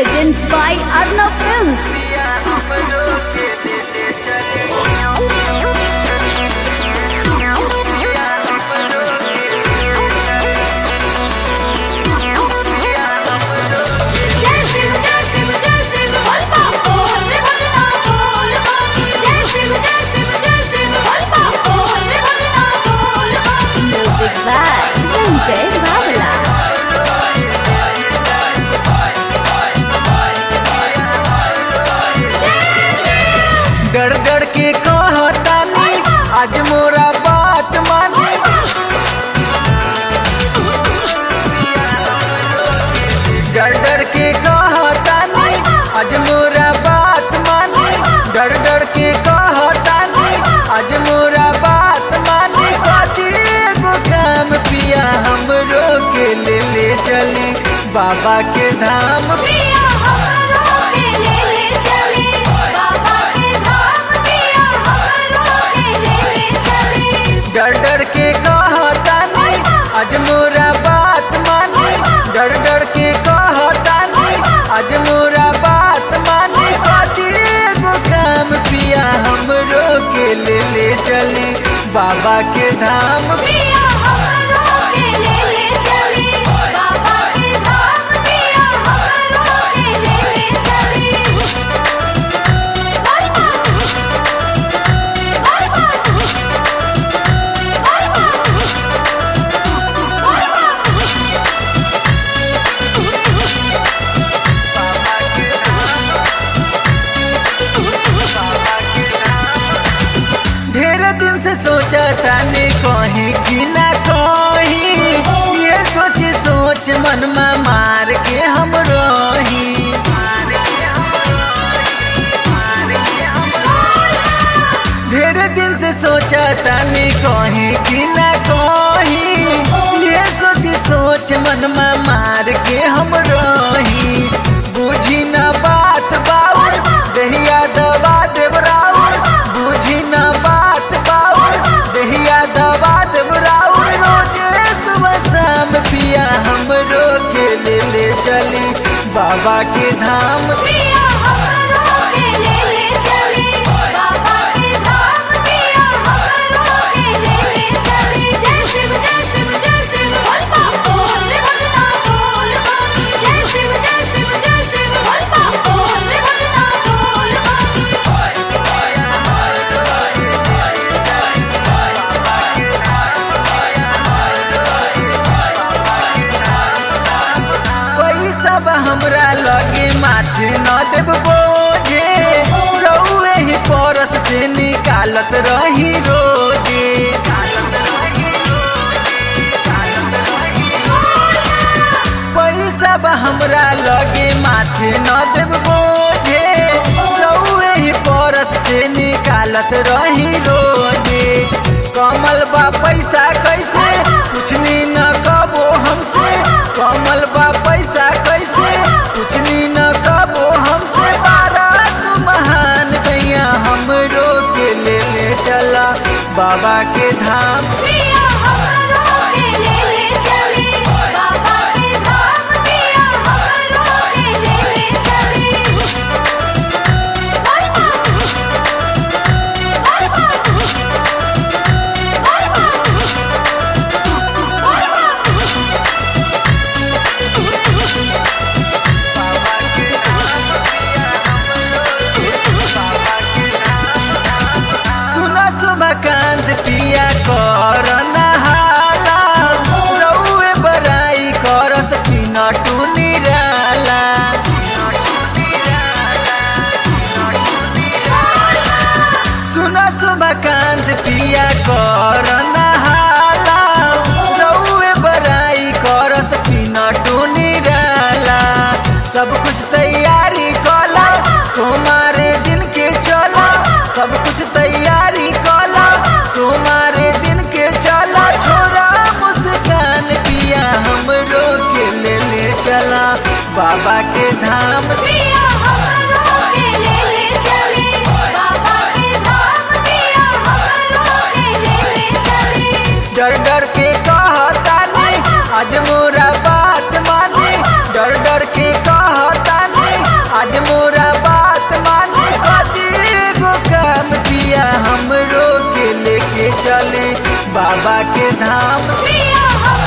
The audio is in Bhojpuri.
presents by Arnav Films. जय शिव जय शिव जय शिव बोल पाप बोल रे भगना बोल पाप जय शिव जय शिव जय शिव बोल पाप बोल रे भगना बोल पाप Music by Ranjay Babla. डर डर के कहतानी आज मोरा बात मानी डर डर के कहतानी आज मोरा बात मानी डर डर के कहतानी आज मोरा बात मानी कथी एगो काम पिया हमरो के ले ले चली बाबा के धाम पिया हमरो के ले ले चले बाबा के धाम पिया हमरो के ले ले चले डर डर के कहतानी आज मोरा बात मानी डर डर के कहतानी आज मोरा बात मानी कथी एगो काम पिया हमरो के ले ले चली बाबा के धाम पिया हमरो के ले ले चले बाबा के धाम पिया हमरो के ले ले चले बोल पाप बोल पाप बोल पाप बोल पाप ढेर दिन से सोचा ताने कहीं कि ना कहीं ये सोच सोच मन में मार के हम रही ढेर दिन से सोचा ताने कहीं कि ना कहीं ये सोच सोच मन में मार के हम रही बुझी ना बात बाउर दहिया दबा देव राउर बुझी ना बात बाउर दहिया दबा देव राउर रोजे सुबह शाम पिया हमरो के ले ले चली बाबा के धाम पिया हमरो के ले ले चले बाबा के धाम पिया हमरो के ले ले चले जय शिव जय शिव जय शिव बोल पाप बोल रे भगना बोल पाप जय शिव जय शिव जय शिव बोल पाप बोल रे भगना बोल पाप पैसा बा हमरा लगे माथे न देव बोझे रउए ही परस से निकालत रही रोजे पैसा बा हमरा लगे माथे न देव बोझे रउए ही परस से निकालत रही रोजे कमल बा पैसा कैसे कुछ नी न कबो हमसे कमल बा पैसा कैसे कुछ नी न कबो हमसे बारात महान भैया हमरो के ले ले चला बाबा के धाम पिया हमरो के ले ले चले बाबा के धाम पिया हमरो के ले ले चले बोल पाप बोल पाप बोल पाप बोल पाप सुना सुमकांत पिया कर नहाला रउए बराई करस पिना टू निराला सुना सुमकांत पिया कर नहाला रउए बराई करस पिना टू निराला सब कुछ तैयारी कला सोमारे दिन के चला सब कुछ तैयारी कला सोमारे दिन के चला छोरा मुस्कान पिया हमरो के ले ले चला बाबा के धाम पिया हमरो के ले ले चले बाबा के धाम पिया हमरो के ले ले चले डर डर के कहतानी आज मोरा बात मानी डर डर के कहतानी चले बाबा के धाम पिया हम